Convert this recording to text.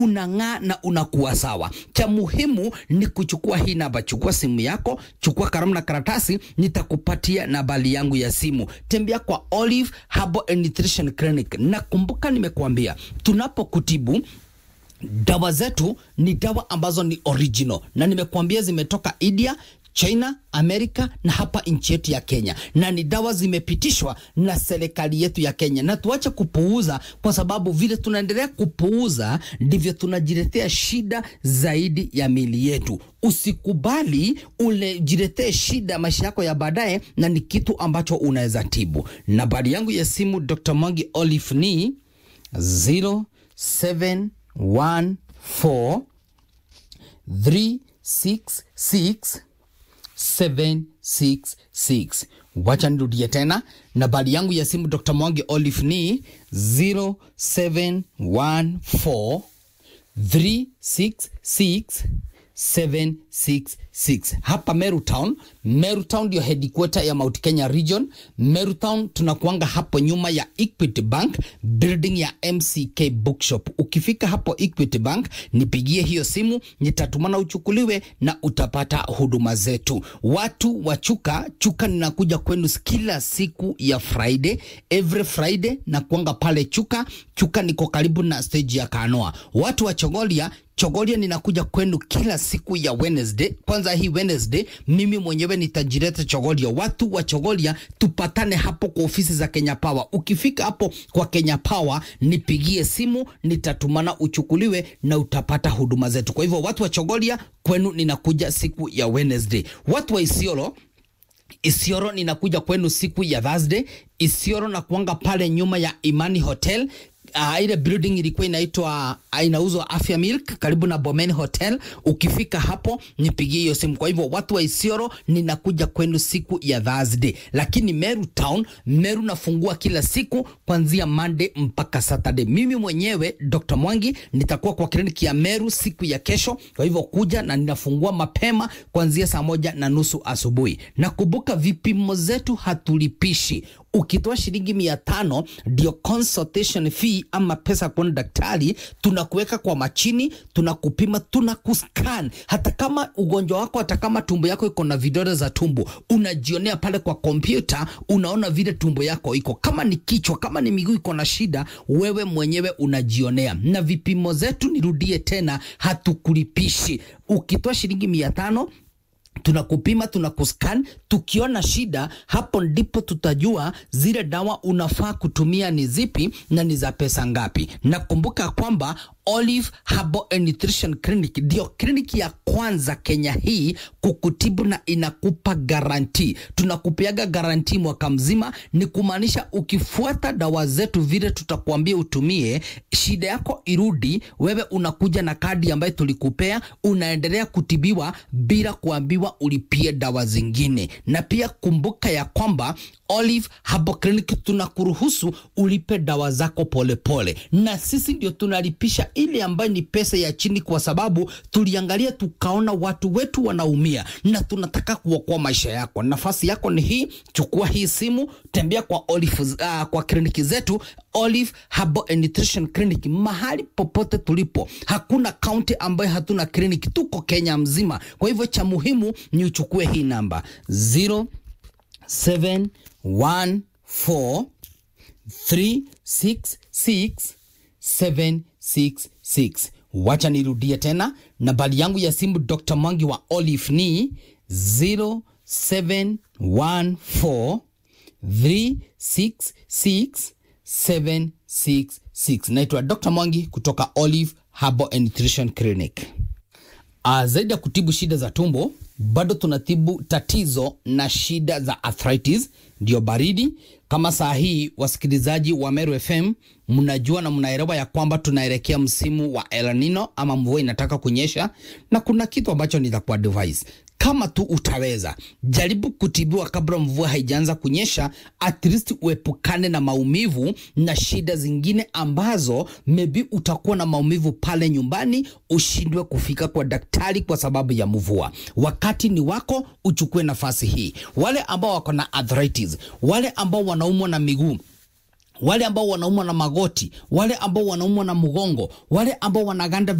unang'aa na unakuwa sawa. Cha muhimu ni kuchukua hii namba. Chukua simu yako, chukua kalamu na karatasi, nitakupatia nambari yangu ya simu. Tembea kwa Olive Herbal and Nutrition Clinic. Nakumbuka nimekuambia tunapokutibu dawa zetu ni dawa ambazo ni original na nimekuambia zimetoka India, China, Amerika na hapa nchi yetu ya Kenya, na ni dawa zimepitishwa na serikali yetu ya Kenya, na tuache kupuuza, kwa sababu vile tunaendelea kupuuza ndivyo tunajiletea shida zaidi ya mili yetu. Usikubali ulejiletee shida maisha yako ya baadaye, na ni kitu ambacho unaweza tibu. Nambari yangu ya simu Dr. Mwangi Olive ni 0714 366 766. Wacha nirudie tena, nambari yangu ya simu Dr. Mwangi Olive ni 0714 366 766 hapa Meru Town. Meru Town ndio headquarter ya Mount Kenya Region. Meru Town tunakuanga hapo nyuma ya Equity Bank building ya MCK Bookshop. Ukifika hapo Equity Bank, nipigie hiyo simu, nitatumana uchukuliwe na utapata huduma zetu. Watu wa Chuka, Chuka ninakuja kwenu kila siku ya Friday, every Friday na kuanga pale Chuka. Chuka niko karibu na stage ya Kanoa. Watu wa Chogolia Chogolia ninakuja kwenu kila siku ya Wednesday. Kwanza hii Wednesday mimi mwenyewe nitajileta Chogolia. Watu wa Chogolia tupatane hapo kwa ofisi za Kenya Power. Ukifika hapo kwa Kenya Power nipigie simu, nitatumana uchukuliwe na utapata huduma zetu. Kwa hivyo watu wa Chogolia kwenu ninakuja siku ya Wednesday. Watu wa Isiolo Isioro ninakuja kwenu siku ya Thursday. Isioro na kuanga pale nyuma ya Imani Hotel. Uh, ile building ilikuwa inaitwa uh, inauzwa Afya Milk karibu na Bomen Hotel. Ukifika hapo nipigie hiyo simu. Kwa hivyo watu wa Isioro ninakuja kwenu siku ya Thursday, lakini Meru Town, Meru nafungua kila siku kuanzia Monday mpaka Saturday. Mimi mwenyewe Dr. Mwangi nitakuwa kwa kliniki ya Meru siku ya kesho, kwa hivyo kuja na ninafungua mapema kuanzia saa moja na nusu asubuhi. Na kumbuka vipimo zetu hatulipishi ukitoa shilingi mia tano ndio consultation fee ama pesa kuona daktari, tunakuweka kwa machini, tunakupima, tunakuscan. Hata kama ugonjwa wako, hata kama tumbo yako iko na vidole za tumbo, unajionea pale kwa kompyuta, unaona vile tumbo yako iko. Kama ni kichwa, kama ni miguu iko na shida, wewe mwenyewe unajionea. Na vipimo zetu, nirudie tena, hatukulipishi. Ukitoa shilingi mia tano tunakupima tunakuscan. Tukiona shida, hapo ndipo tutajua zile dawa unafaa kutumia ni zipi na ni za pesa ngapi. Na kumbuka kwamba Olive Herbal and Nutrition Clinic ndio kliniki ya kwanza Kenya hii kukutibu na inakupa garanti. Tunakupeaga garanti mwaka mzima, ni kumaanisha ukifuata dawa zetu vile tutakuambia utumie, shida yako irudi, wewe unakuja na kadi ambayo tulikupea, unaendelea kutibiwa bila kuambiwa ulipie dawa zingine. Na pia kumbuka ya kwamba Olive Herbal Clinic tunakuruhusu ulipe dawa zako polepole pole. Na sisi ndio tunalipisha ile ambayo ni pesa ya chini, kwa sababu tuliangalia tukaona watu wetu wanaumia na tunataka kuokoa maisha yako. Nafasi yako ni hii, chukua hii simu, tembea kwa Olive, uh, kwa kliniki zetu Olive Herbal and Nutrition Clinic, mahali popote tulipo. Hakuna kaunti ambayo hatuna kliniki, tuko Kenya mzima. Kwa hivyo cha muhimu ni uchukue hii namba 0 7 1 4 3 6 6 7 6 6. Wacha nirudie tena, nambari yangu ya simu Dr. Mwangi wa Olive ni 0714 366 766. Naitwa Dr. Mwangi kutoka Olive Herbal and Nutrition Clinic. Uh, zaidi ya kutibu shida za tumbo bado tunatibu tatizo na shida za arthritis, ndio baridi. Kama saa hii wasikilizaji wa Meru FM mnajua na mnaelewa ya kwamba tunaelekea msimu wa El Nino ama mvua inataka kunyesha, na kuna kitu ambacho nitakuwa advise kama tu utaweza jaribu kutibiwa kabla mvua haijaanza kunyesha, at least uepukane na maumivu na shida zingine ambazo maybe utakuwa na maumivu pale nyumbani, ushindwe kufika kwa daktari kwa sababu ya mvua. Wakati ni wako, uchukue nafasi hii. Wale ambao wako na arthritis, wale ambao wanaumwa na miguu wale ambao wanaumwa na magoti, wale ambao wanaumwa na mgongo, wale ambao wanaganda